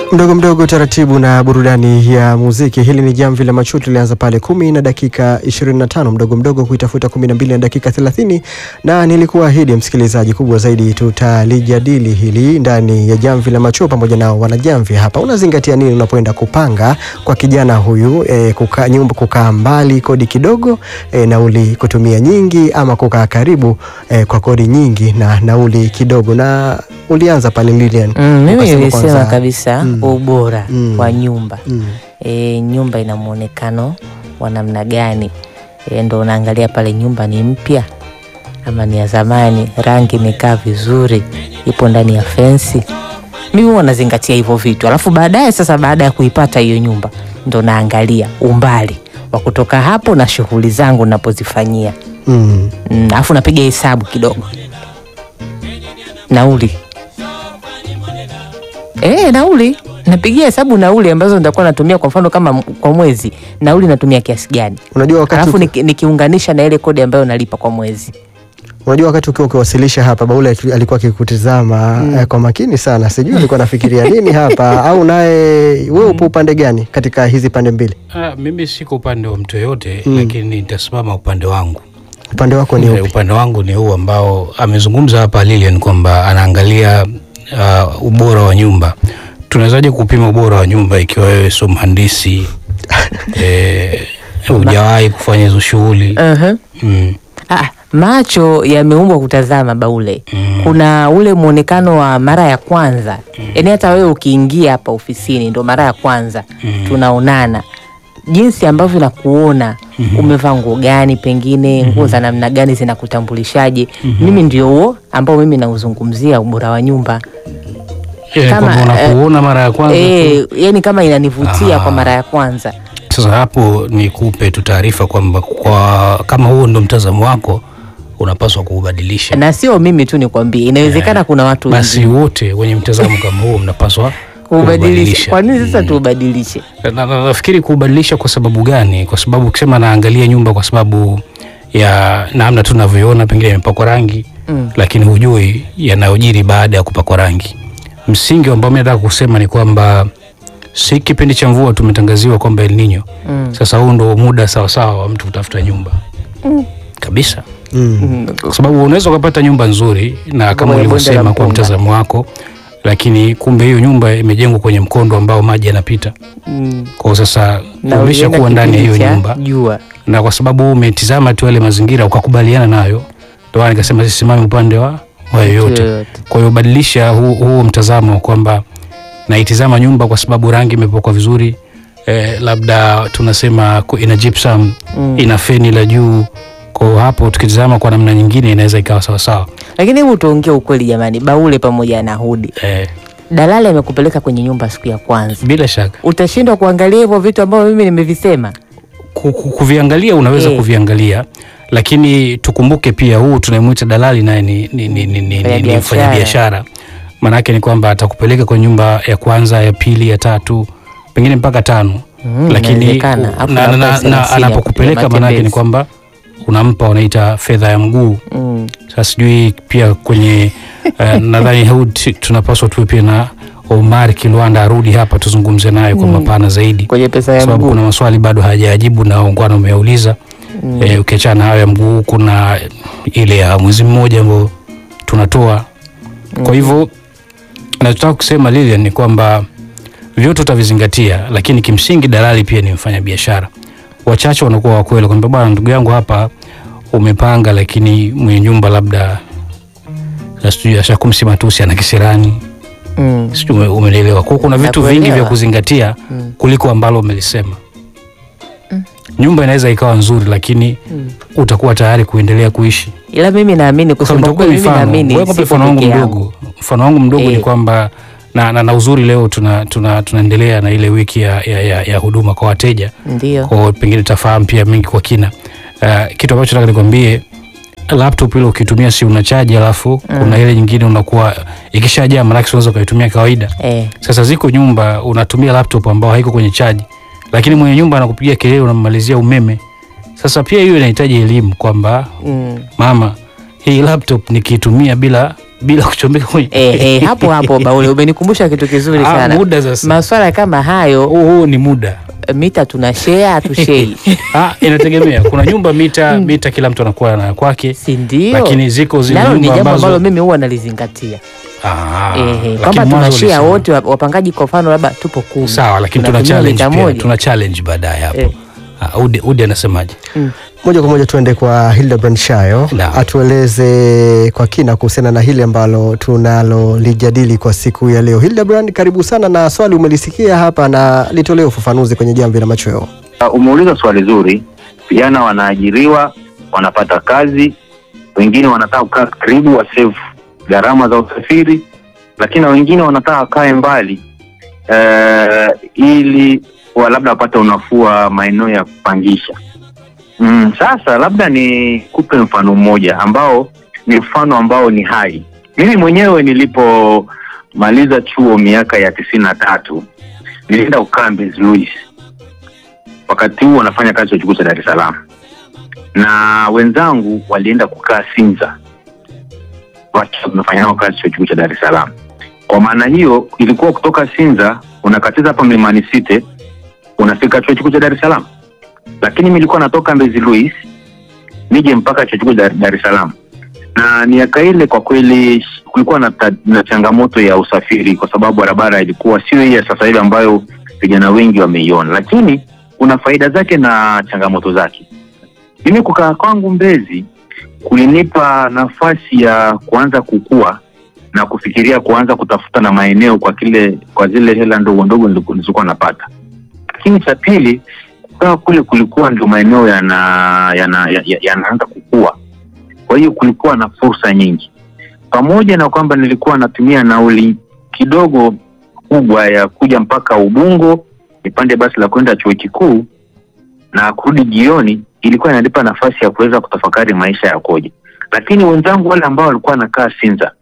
Mdogo mdogo taratibu na burudani ya muziki. Hili ni jamvi la macho, tulianza pale kumi na dakika 25, mdogo mdogo kuitafuta 12 na dakika 30, na nilikuahidi msikilizaji, kubwa zaidi tutalijadili hili ndani ya jamvi la macho pamoja na wanajamvi hapa. Unazingatia nini unapoenda kupanga kwa kijana huyu e, kuka, nyumba kukaa mbali kodi kidogo e, nauli kutumia nyingi, ama kukaa karibu e, kwa kodi nyingi na nauli kidogo? Na ulianza pale Lilian, Mm, mimi ukasema nilisema kwanza- kabisa Mm. ubora Mm. wa nyumba Mm. e, nyumba ina muonekano wa namna gani? E, ndo unaangalia pale nyumba ni mpya ama ni ya zamani, rangi imekaa vizuri, ipo ndani ya fensi. Mimi huwa nazingatia hivyo vitu, alafu baadaye sasa, baada ya kuipata hiyo nyumba, ndo naangalia umbali wa kutoka hapo na shughuli zangu napozifanyia. Mm. Mm, alafu napiga hesabu kidogo nauli e, nauli napigia hesabu nauli ambazo nitakuwa natumia kwa mfano kama m- kwa mwezi nauli natumia kiasi gani Unajua wakati alafu uki- niki- nikiunganisha na ile kodi ambayo nalipa kwa mwezi Unajua, wakati ukiwa ukiwasilisha hapa, Baule aki- alikuwa akikutizama eh, kwa makini sana. Sijui alikuwa anafikiria nini hapa, au naye wewe upo upande gani katika hizi pande mbili? Ah, mimi siko upande wa mtu yoyote Mm. lakini nitasimama upande wangu. Upande wako ni Eh, upi? upande wangu ni huu ambao amezungumza hapa Lilian kwamba anaangalia uh, ubora wa nyumba. Tunawezaje kupima ubora wa nyumba ikiwa wewe sio mhandisi eh, hujawahi kufanya hizo shughuli uh-huh. mm. ah, macho yameumbwa kutazama baule Mm. kuna ule mwonekano wa mara ya kwanza yaani hata wewe ukiingia hapa ofisini ndo mara ya kwanza Mm. tunaonana jinsi ambavyo nakuona umevaa nguo gani pengine nguo za namna gani zinakutambulishaje mimi ndio huo ambao mimi nauzungumzia ubora wa nyumba Eh, Kama, kwamba eh, unakuona mara ya kwanza tu. e, yani kama inanivutia Ah. kwa mara ya kwanza Sasa hapo nikupe tu taarifa kwamba kwa kama huo ndo mtazamo wako unapaswa kuubadilisha. na sio mimi tu nikwambie inawezekana kuna watu Basi wengine wote wenye mtazamo kama huo mnapaswa kuubadilisha kwa nini sasa Mm. tuubadilishe Na- na- Nafikiri kuubadilisha kwa sababu gani? Kwa sababu ukisema naangalia nyumba kwa sababu ya namna tunavyoiona, pengine imepakwa rangi Mm. lakini hujui yanayojiri baada ya kupakwa rangi. Msingi ambao mimi nataka kusema ni kwamba si kipindi cha mvua tumetangaziwa kwamba El Nino. Mm. Sasa huu ndo muda sawasawa wa mtu kutafuta nyumba kabisa, Mm. Mm. kwa sababu unaweza ukapata nyumba nzuri na kama Kwenye bonde la ulivyosema kwa mpunga. mtazamo wako, lakini kumbe hiyo nyumba imejengwa kwenye mkondo ambao maji yanapita. Mm. Kwa sasa Na umesha ulienda kuwa ndani ya hiyo kipindi cha nyumba jua na kwa sababu umetizama tu yale mazingira ukakubaliana nayo, ndio maana nikasema sisimame upande wa wa yoyote. yoyote. Kwa hiyo badilisha huu, huu mtazamo kwamba naitizama nyumba kwa sababu rangi imepakwa vizuri eh, labda tunasema ku- ina gypsum Mm. ina feni la juu. Kwa hiyo hapo tukitizama kwa namna nyingine inaweza ikawa sawasawa lakini hebu tuongee ukweli jamani baule pamoja na hudi eh, dalali amekupeleka kwenye nyumba siku ya kwanza bila shaka utashindwa kuangalia hivyo vitu ambavyo mimi nimevisema ku- ku- kuviangalia unaweza Eh. kuviangalia lakini tukumbuke pia huu tunayemwita dalali naye ni, ni, ni, ni, ni, ni, ni Mfanyabiashara. mfanyabiashara maanaake ni kwamba atakupeleka kwenye nyumba ya kwanza ya pili ya tatu pengine mpaka tano Mm, lakini inawezekana. u- Alafu na, labda na, na, thelathini na, ya anapokupeleka maanaake ni matembezi. kwamba unampa wanaita fedha ya mguu mm. sasa sijui pia kwenye uh, nadhani huu t- tunapaswa tuwe pia na Omar Kilwanda arudi hapa tuzungumze naye kwa Mm. mapana zaidi kwenye pesa ya sababu mguu kuna maswali bado hajajibu na ungwana umeuliza Mm. e, ukiachana na hayo ya mguu kuna ile ya mwezi mmoja ambao tunatoa kwa hivyo nachotaka kusema Lilian ni kwamba vyote utavizingatia lakini kimsingi dalali pia ni mfanya biashara wachache wanakuwa wakweli kwamba bwana ndugu yangu hapa umepanga lakini mwenye nyumba labda sijui ashakumsi matusi ana kisirani Mm. sijui ume- umenielewa kwa hiyo kuna vitu vingi vya Nakuelewa. kuzingatia Mm. kuliko ambalo umelisema nyumba inaweza ikawa nzuri lakini Mm. utakuwa tayari kuendelea kuishi ila mimi naamini Kwa kusema sababu kweli mimi mfano naamini wewe kwa sipo mfano wangu peke yangu. mdogo mfano wangu mdogo ni Eh. kwamba na, na, na uzuri leo tuna, tuna, tunaendelea na ile wiki ya, ya, ya, ya huduma kwa wateja ndio kwa hiyo pengine utafahamu pia mengi kwa kina uh, kitu ambacho nataka nikwambie laptop ile ukitumia si unachaji alafu Mm. kuna ile nyingine unakuwa ikishajaa manake unaweza ukaitumia kawaida eh. sasa ziko nyumba unatumia laptop ambao haiko kwenye chaji, lakini mwenye nyumba anakupigia kelele, unammalizia umeme. Sasa pia hiyo inahitaji elimu kwamba mm. mama, hii laptop nikiitumia bila bila kuchomeka kwenye Eh, eh, hapo hapo Baule umenikumbusha kitu kizuri Ah, sana. muda sasa. Maswala kama hayo huu huu ni muda mita tuna share hatushei, ah, inategemea kuna nyumba mita mita kila mtu anakuwa na kwake si ndio? lakini ziko zile Nalo ni nyumba jambo ambazo ambalo mimi huwa nalizingatia Ah, eh, lakini kwamba mwanzo tunashare ulisema- wote wa- wapangaji, kwa mfano labda tupo kumi, sawa lakini tuna Tunatumia challenge mita pia moja. tuna challenge baadaye hapo Eh. Ah, Udi, Udi anasemaje Moja kwa moja tuende kwa Hildebrand Shayo Naam. atueleze kwa kina kuhusiana na hili ambalo tunalolijadili kwa siku ya leo. Hildebrand, karibu sana, na swali umelisikia hapa na litolee ufafanuzi kwenye jamvi la machweo. Uh, umeuliza swali zuri. Vijana wanaajiriwa, wanapata kazi, wengine wanataka kukaa karibu, wasave gharama za usafiri, lakini na wengine wanataka wakae mbali uh, ili wa labda wapate unafuu wa maeneo ya kupangisha. Mm, sasa labda nikupe mfano mmoja ambao ni mfano ambao ni hai. Mimi mwenyewe nilipomaliza chuo miaka ya tisini na tatu nilienda kukaa Mbezi Luis wakati huo wanafanya kazi chuo kikuu cha Dar es Salaam, na wenzangu walienda kukaa Sinza wakiwa wamefanya nao kazi chuo kikuu cha Dar es Salaam. Kwa maana hiyo ilikuwa kutoka Sinza unakatiza hapa Mlimani City unafika chuo kikuu cha Dar es Salaam, lakini mimi nilikuwa natoka Mbezi Luis nije mpaka chuo kikuu cha Dar Dar es Salaam, na miaka ile kwa kweli kulikuwa na, ta- na changamoto ya usafiri, kwa sababu barabara ilikuwa sio hii ya sasa hivi ambayo vijana wengi wameiona, lakini kuna faida zake na changamoto zake. Mimi kukaa kwangu Mbezi kulinipa nafasi ya kuanza kukua na kufikiria kuanza kutafuta na maeneo kwa kile kwa zile hela ndogo ndogo niliku- nilizokuwa napata. Lakini cha pili, kukaa kule kulikuwa ndio maeneo yana yana ya- ya- yanaanza kukua, kwa hiyo kulikuwa na fursa nyingi, pamoja na kwamba nilikuwa natumia nauli kidogo kubwa ya kuja mpaka Ubungo nipande basi la kwenda chuo kikuu na kurudi jioni, ilikuwa inanipa nafasi ya kuweza kutafakari maisha yakoje. Lakini wenzangu wale ambao walikuwa wanakaa Sinza,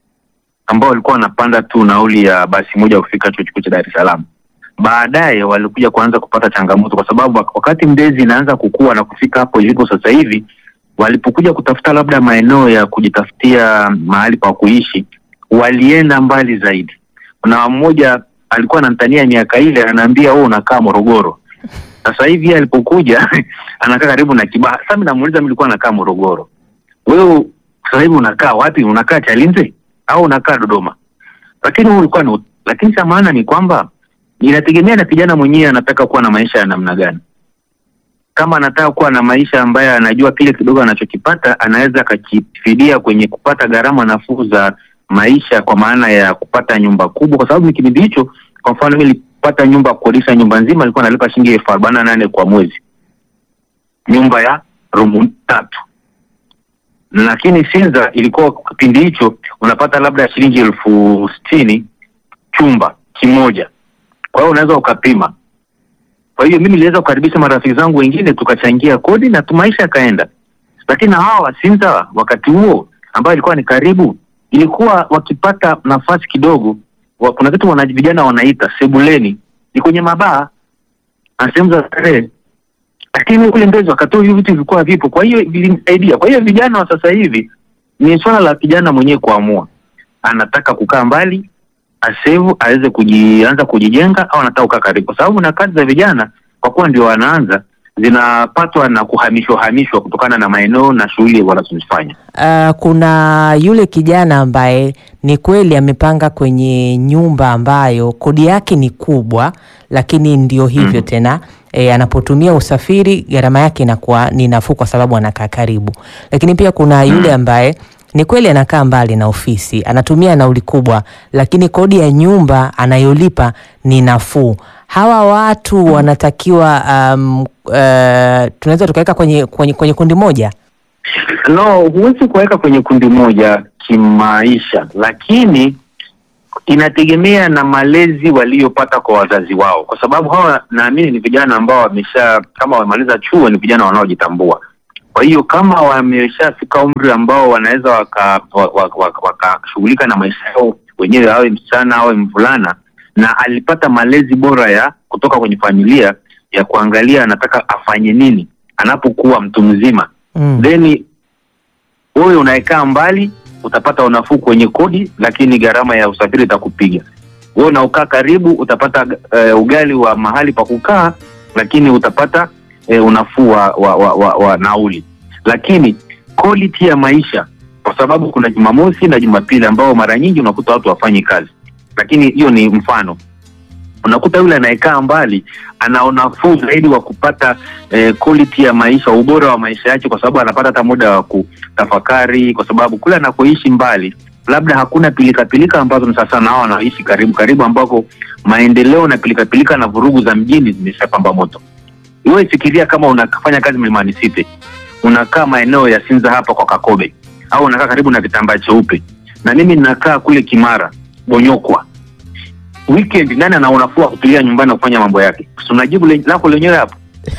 ambao walikuwa wanapanda tu nauli ya basi moja kufika chuo kikuu cha Dar es Salaam, baadaye walikuja kuanza kupata changamoto, kwa sababu wak- wakati Mbezi inaanza kukua na kufika hapo ilipo sasa hivi, walipokuja kutafuta labda maeneo ya kujitafutia mahali pa kuishi, walienda mbali zaidi. Kuna mmoja alikuwa ananitania miaka ile, anaambia wewe unakaa Morogoro. Sasa hivi yeye alipokuja anakaa karibu na Kibaha. Sasa mimi namuuliza, mimi nilikuwa nakaa Morogoro, wewe sasa hivi unakaa wapi? Unakaa Chalinze au unakaa Dodoma? Lakini huyu ulikuwa ni lakini cha maana ni kwamba inategemea na kijana mwenyewe anataka kuwa na maisha ya namna gani. Kama anataka kuwa na maisha ambayo anajua kile kidogo anachokipata anaweza akakifidia kwenye kupata gharama nafuu za maisha, kwa maana ya kupata nyumba kubwa, kwa sababu ni kipindi hicho. Kwa mfano mimi nilipata nyumba kukodisha nyumba nzima, nilikuwa nalipa shilingi elfu arobaini na nane kwa mwezi, nyumba ya rumu tatu lakini Sinza ilikuwa kipindi hicho unapata labda shilingi elfu sitini chumba kimoja. Kwa hiyo unaweza ukapima. Kwa hiyo mimi niliweza kukaribisha marafiki zangu wengine, tukachangia kodi na tu maisha yakaenda. Lakini na hawa wa Sinza wakati huo ambao ilikuwa ni karibu, ilikuwa wakipata nafasi kidogo wa, kuna kitu wana vijana wanaita sebuleni, ni kwenye mabaa na sehemu za starehe lakini kule Mbezi wakati huo hivi vitu vilikuwa vipo, kwa hiyo vilinisaidia. Kwa hiyo vijana wa sasa hivi ni swala la kijana mwenyewe kuamua, anataka kukaa mbali asevu aweze kujianza kujijenga, au anataka kukaa karibu, kwa sababu na kazi za vijana kwa kuwa ndio wanaanza zinapatwa na kuhamishwa hamishwa kutokana na maeneo na shughuli wanazozifanya. Uh, kuna yule kijana ambaye ni kweli amepanga kwenye nyumba ambayo kodi yake ni kubwa, lakini ndio hivyo Mhm. tena e, anapotumia usafiri gharama yake inakuwa ni nafuu kwa sababu anakaa karibu. Lakini pia kuna yule ambaye ni kweli anakaa mbali na ofisi, anatumia nauli kubwa, lakini kodi ya nyumba anayolipa ni nafuu. Hawa watu wanatakiwa um, uh, tunaweza tukaweka kwenye, kwenye, kwenye kundi moja. No, huwezi kuweka kwenye kundi moja kimaisha, lakini inategemea na malezi waliopata kwa wazazi wao, kwa sababu hawa naamini ni vijana ambao wamesha, kama wamemaliza chuo, ni vijana wanaojitambua. Kwa hiyo kama wameshafika umri ambao wanaweza wakashughulika waka, waka, wakashughulika na maisha yao wenyewe, awe msichana awe mvulana, na alipata malezi bora ya kutoka kwenye familia ya kuangalia anataka afanye nini anapokuwa mtu mzima Mm. then wewe unaekaa mbali utapata unafuu kwenye kodi, lakini gharama ya usafiri itakupiga wewe. Unaokaa karibu utapata uh, ugali wa mahali pa kukaa, lakini utapata uh, unafuu wa, wa, wa, wa, wa nauli, lakini quality ya maisha, kwa sababu kuna Jumamosi na Jumapili ambao mara nyingi unakuta watu wafanyi kazi, lakini hiyo ni mfano unakuta yule anayekaa mbali ana unafuu zaidi wa kupata eh, quality ya maisha, ubora wa maisha yake, kwa sababu anapata hata muda wa kutafakari, kwa sababu kule anakoishi mbali labda hakuna pilikapilika ambazo ni sasa nao wanaishi karibu karibu, ambako maendeleo na pilikapilika na vurugu za mjini zimeshapamba moto. Wewe fikiria kama unafanya kazi Mlimani City, unakaa maeneo ya Sinza hapa kwa Kakobe, au unakaa karibu na kitambaa cheupe, na mimi ninakaa kule Kimara Bonyokwa weekend nani ana unafuu kutulia nyumbani na kufanya mambo yake? Si unajibu le, lako lenyewe hapo.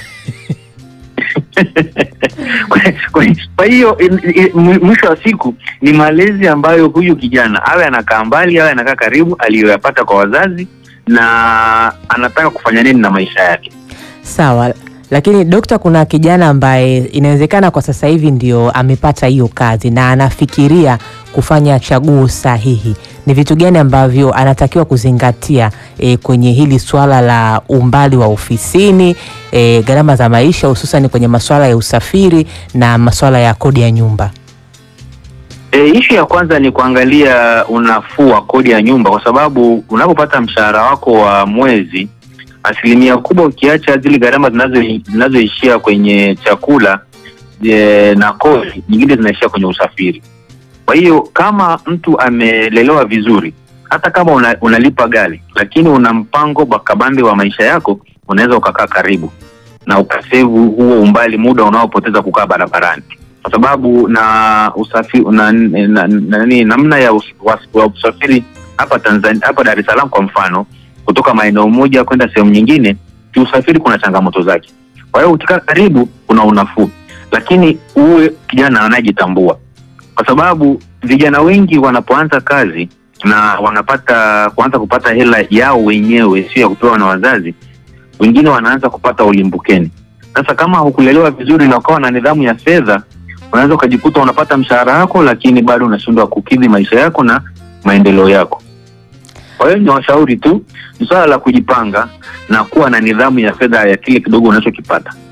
Kwa hiyo mwisho wa siku ni malezi ambayo huyu kijana awe anakaa mbali awe anakaa karibu, aliyoyapata kwa wazazi na anataka kufanya nini na maisha yake. Sawa, lakini dokta, kuna kijana ambaye inawezekana kwa sasa hivi ndio amepata hiyo kazi na anafikiria kufanya chaguo sahihi. Ni vitu gani ambavyo anatakiwa kuzingatia e, kwenye hili swala la umbali wa ofisini, e, gharama za maisha, hususan kwenye masuala ya usafiri na masuala ya kodi ya nyumba? E, ishu ya kwanza ni kuangalia unafuu wa kodi ya nyumba, kwa sababu unapopata mshahara wako wa mwezi, asilimia kubwa ukiacha zile gharama zinazoishia kwenye chakula e, na kodi nyingine zinaishia kwenye usafiri. Kwa hiyo kama mtu amelelewa vizuri, hata kama una, unalipa gari lakini una mpango bakabambe wa maisha yako, unaweza ukakaa karibu na ukasevu huo umbali, muda unaopoteza kukaa barabarani, kwa sababu na usafiri na, na, na, na, namna ya us, was, wa usafiri hapa Tanzania, hapa Dar es Salaam kwa mfano, kutoka maeneo moja kwenda sehemu nyingine, kiusafiri kuna changamoto zake. Kwa hiyo ukikaa karibu kuna unafuu, lakini uwe kijana anayejitambua kwa sababu vijana wengi wanapoanza kazi na wanapata kuanza kupata hela yao wenyewe, sio ya kupewa na wazazi, wengine wanaanza kupata ulimbukeni. Sasa kama hukulelewa vizuri na ukawa na nidhamu ya fedha, unaweza ukajikuta unapata mshahara wako, lakini bado unashindwa kukidhi maisha yako na maendeleo yako. Kwa hiyo ni washauri tu, ni swala la kujipanga na kuwa na nidhamu ya fedha ya kile kidogo unachokipata.